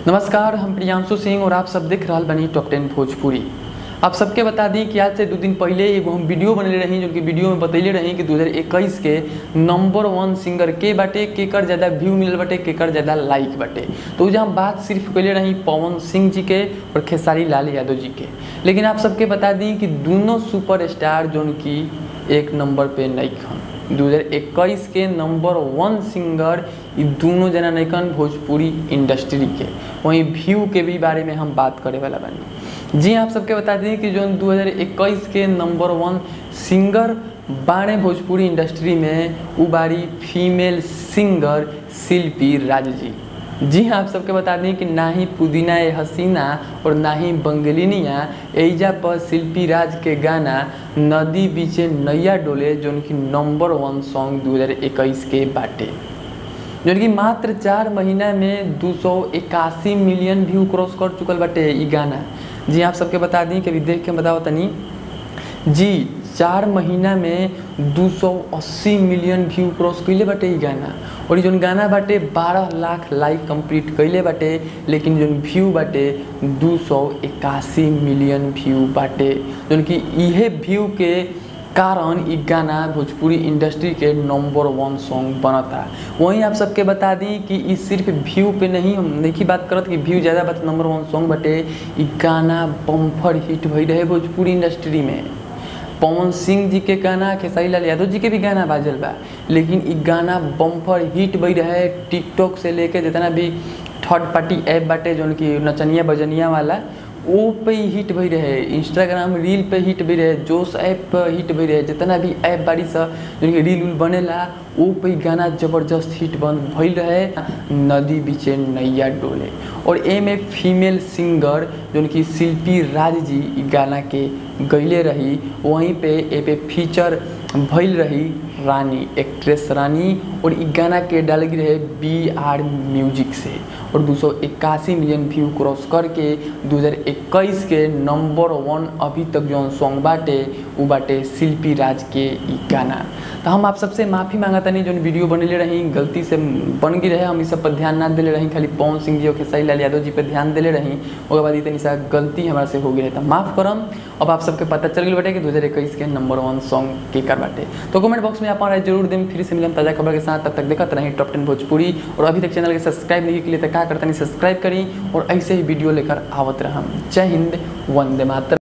नमस्कार हम प्रियांशु सिंह और आप सब देख रहा बनी टॉप टेन भोजपुरी आप सबके बता दी कि आज से दो दिन पहले एगो हम वीडियो बनले रही जो कि वीडियो में बतैले रही कि 2021 के नंबर वन सिंगर के बाटे केकर ज़्यादा व्यू मिलल बाटे केकर ज़्यादा लाइक बाटे तो उजे हम बात सिर्फ कैले रही पवन सिंह जी के और खेसारी लाल यादव जी के लेकिन आप सबके बता दी कि दोनों सुपर स्टार जो कि एक नंबर पे नईखन 2021 के नंबर वन सिंगर ये दोनों जना नैकन भोजपुरी इंडस्ट्री के वहीं व्यू के भी बारे में हम बात करे वाला बानी जी आप सबके बता दी कि जो 2021 के नंबर वन सिंगर बाणे भोजपुरी इंडस्ट्री में उ बारी फीमेल सिंगर शिल्पी राज जी जी हाँ आप सबके बता दें कि ना ही पुदीना ए हसीना और ना ही बंगलिनिया एजा पर शिल्पी राज के गाना नदी बीचे नैया डोले जो कि नंबर वन सॉन्ग 2021 के बाटे जो कि मात्र चार महीना में दो मिलियन व्यू क्रॉस कर चुकल बाटे ई गाना जी आप सबके बता दी कि अभी देख के बताओ तनी जी चार महीना में 280 मिलियन व्यू क्रॉस कैले बाटे ई गाना और जौन गाना बाटे 12 लाख लाइक कंप्लीट कैले बाटे लेकिन जौन व्यू बाटे 281 मिलियन व्यू बाटे जौन कि इहे व्यू के कारण ई गाना भोजपुरी इंडस्ट्री के नंबर वन सॉन्ग बनता वहीं आप सबके बता दी कि ई सिर्फ व्यू पे नहीं हम देखी बात करत कि व्यू ज़्यादा बात नंबर वन सॉन्ग बटे ई गाना बम्फर हिट भई रहे भोजपुरी इंडस्ट्री में पवन सिंह जी के गाना खेसारी लाल यादव जी के भी गाना बाजल बा लेकिन ई गाना बम्फर हिट बई रहे टिकटॉक से लेके जितना भी थर्ड पार्टी ऐप बाटे जौन कि नचनिया बजनिया वाला वो पे ही हिट भई रहे इंस्टाग्राम रील पे हिट भई रहे जोश ऐप पे हिट भई रहे जितना भी ऐप बाड़ी सा जौन कि रील उल बनेला वो पे ही गाना जबरदस्त हिट बन भइल रहे नदी बीचे नैया डोले और ए में फीमेल सिंगर जौन कि शिल्पी राज जी ई गाना के गैले रही वहीं पे ए पे फीचर भइल रही रानी एक्ट्रेस रानी और ई गाना के डाल गई रहे बी आर म्यूजिक से और दो मिलियन व्यू क्रॉस करके 2021 के नंबर वन अभी तक जौन सॉन्ग बाटे उ बाटे शिल्पी राज के ई गाना तो हम आप सबसे माफ़ी मांगा तनी जौन वीडियो बनले रही गलती से बन गई रहे हम इस सब पर ध्यान ना दिले रही खाली पवन सिंह जी और खेसारी लाल यादव जी पर ध्यान दिले रही ओकर बाद इतनी सा गलती हमारा से हो गई तो माफ़ करम अब आप सबके पता चल गई बाटे कि 2021 के नंबर वन सॉन्ग के कर बाटे तो कमेंट बॉक्स में आप राय जरूर दें फिर से मिलम ताज़ा खबर के साथ तब तक देखते रहें टॉप टेन भोजपुरी और अभी तक चैनल के सब्सक्राइब नहीं के लिए तो क्या करता नहीं सब्सक्राइब करी और ऐसे ही वीडियो लेकर आवत रहम जय हिंद वंदे मातरम